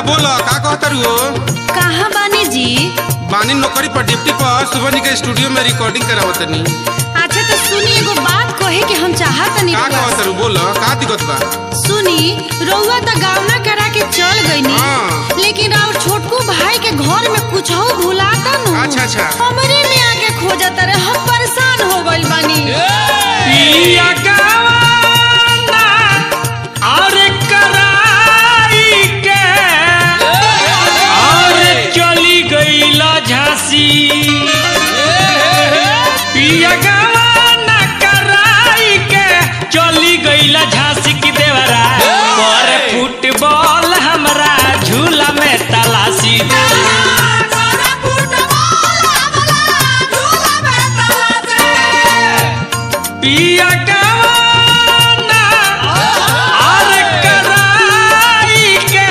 बोलो का कहतर हो कहाँ बानी जी बानी नौकरी पर ड्यूटी पर सुबह के स्टूडियो में रिकॉर्डिंग करावतनी अच्छा तो सुनी एगो बात कहे के हम चाहतनी का रउआ से। कहतर बोलो का दिक्कत बा सुनी रउआ तो गावना करा के चल गईनी हाँ। लेकिन और छोटकू भाई के घर में कुछ भुलाता नु अच्छा, अच्छा। हमरे में आके खोजत रहे हम परेशान हो गइल बानी पिया गवाना और कराई के और चली गईला झांसी पिया गवाना कराई के चली गईला झांसी की देवरा पर फुटबॉल हमरा झूला में तलाशी पिया गवाना और कराई के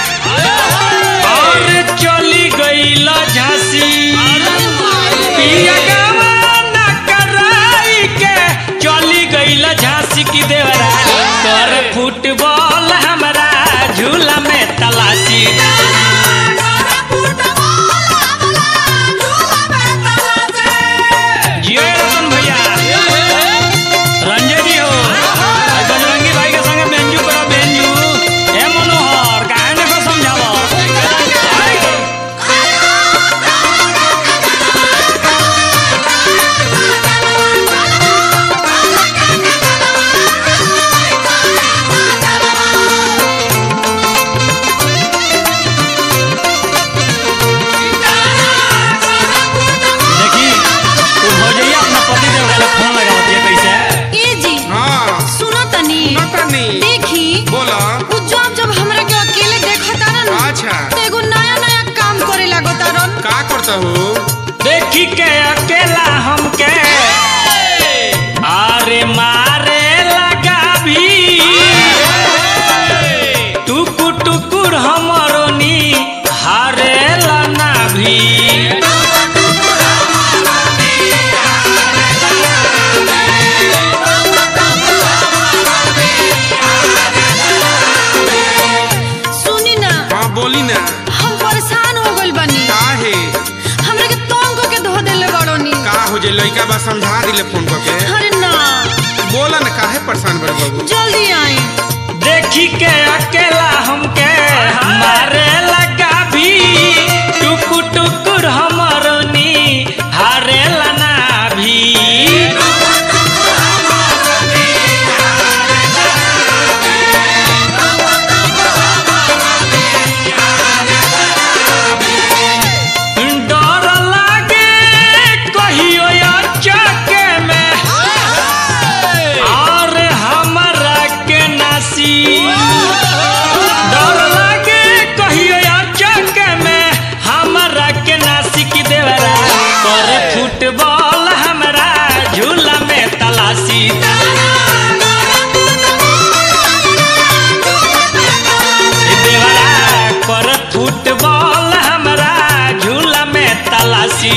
और चली गईला झांसी पिया गवाना कराई के चली गईला झांसी की देवरा कर फुटबॉल हमरा झूला में तलाशी जियो रतन भैया रंजय जी हो और बजरंगी भाई के संगे बेंजू करो बेंजू ए मनोहर काहे ने को समझावो देखी तू भौजैया अपना पति देव का फोन लगावत है कैसे ए जी हाँ सुनो तनी नतनी देखी बोलो उ जब जब हमरा के अकेले देखता रन अच्छा तो एगो नया नया काम करे लागता रन का करता हो देखी के अकेला हमके अरे मारे लगा भी टुकुर टुकुर हमरो नी हारे लना भी सुनी ना हाँ बोली ना हम परेशान हो गइल बानी का है हमरा के तंग के धो देले बड़ोनी का हो जे लड़का बा समझा दिले फोन करके अरे ना बोला ना काहे परेशान बड़े बाबू जल्दी आई देखी के अकेला हमके मारे लगा भी टुकुर टुकुर हमरो नी हारे लना भी डर लागे कहियो चके में और हमरा के नासी डर लागे कहियो चके में हमरा के नासी की देवरा कर फुटबॉल हमरा झूला में तलाशी देवरा कर फुटबॉल हमरा झूला में तलाशी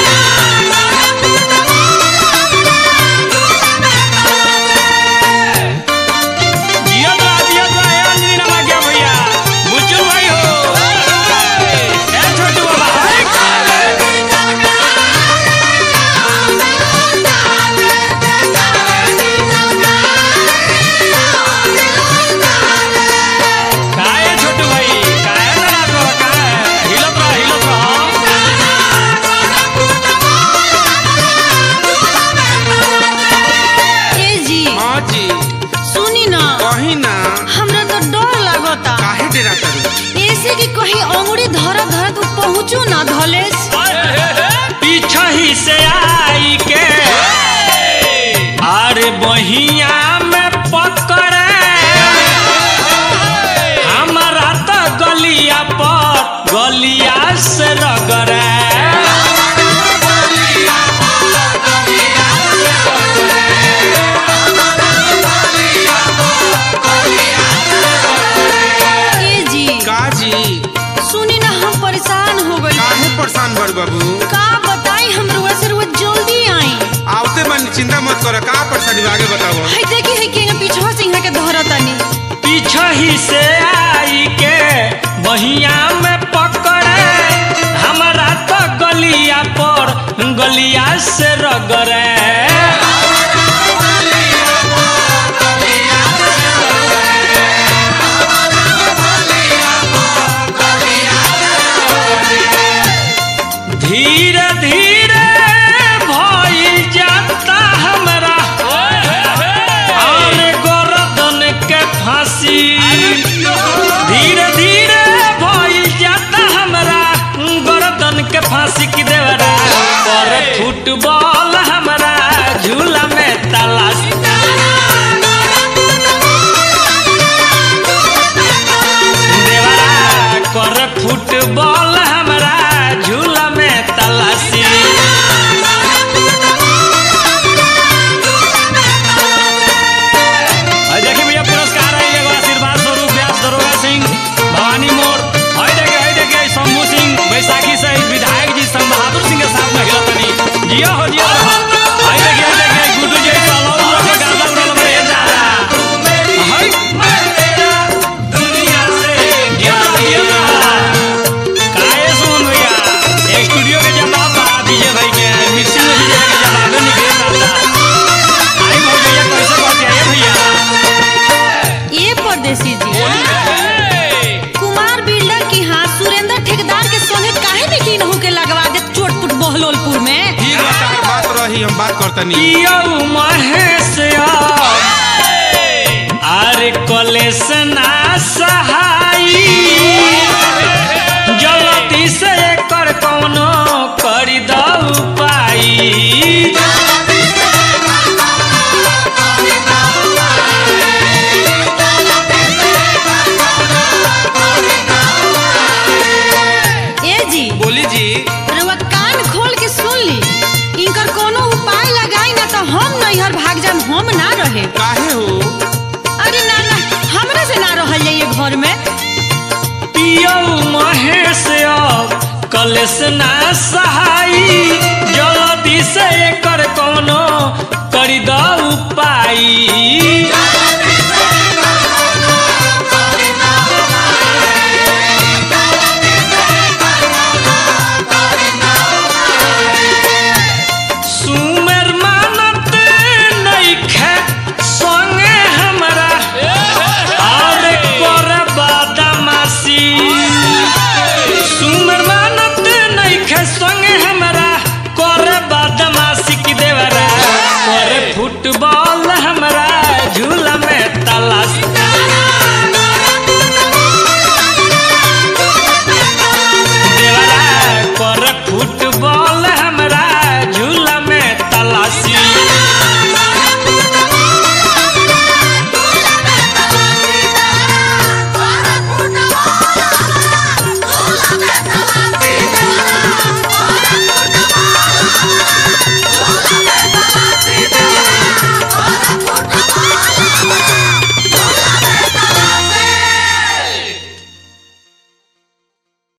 जियो तो जियो तो ए अंजनी नमा क्या भैया बुच्चू भाई हो ए छोटू बाबा काहे छोटू भाई काहे ना तो काहे हिलत रह हिलत रह ए जी हाँ जी सुनी ना कही ना हमरा तो डर लागता काहे डेरा करू ऐसे कि कहीं अंगुरी धरा धरा तू पहुँचू ना धलेस पीछा ही से आई के अरे बहिया में पकड़े हमारा तो गलिया पर गलिया से रगड़े ए जी का जी सुनी ना हम परेशान हो गइल काहे परेशान बड़ बाबू का बताई हम रुआ से रुआ जल्दी आई आवते मन चिंता मत कर का परेशानी बा, आगे बताओ है देखी है कि पीछवा से यहाँ के धरतानी पीछा ही से आई के बहिया में पकड़े हमारा तो गलिया पर गलिया से रगड़े धीरे धीरे भइल जाता हमरा और गर्दन के फांसी धीरे धीरे भइल जाता हमरा गर्दन के फांसी की देवरा पर फुटबॉल हमरा झूला में तलाश देवरा कर फुटबॉल हमरा झूला में तलाशी और देखिए भैया पुरस्कार है एगो आशीर्वाद स्वरूप व्यास दरोगा सिंह भवानी मोड़ और देखिए और देखिए शंभू सिंह बैसाखी सहित विधायक जी संग बहादुर सिंह के साथ में हिला तनी जिया हो जिया रहो और देखिए और देखिए गुड्डू जी सलाम लोग के गाना उड़ल बड़े जा हाय दुनिया से क्या किया काहे सुन भैया एक स्टूडियो के जवाब बता दीजिए भाई के मिक्सिंग में दीजिए के जवाब नहीं दे सकता आई हो भैया कैसे बात है भैया ये परदेसी जी कुमार बिल्डर की हाँ सुरेंद्र ठेकेदार के संगे काहे में की नहु के लगवा दे चोटपुट बहलोलपुर में ठीक बा तार बात रही हम बात करतनी यौ महेश आरे कलेश ना सहाई जल्दी से कर कौनो करी दऊ पाई ए जी बोली जी रउआ कान खोल के सुन ली इनकर कोनो उपाय लगाई ना तो हम नैहर भाग जाम हम ना रहे काहे हो अरे ना ना हमरा से ना रहल जाइए घर में पियौ महेश अब कलेश ना सहाई जल्दी से कर कौनो करी दऊ पाई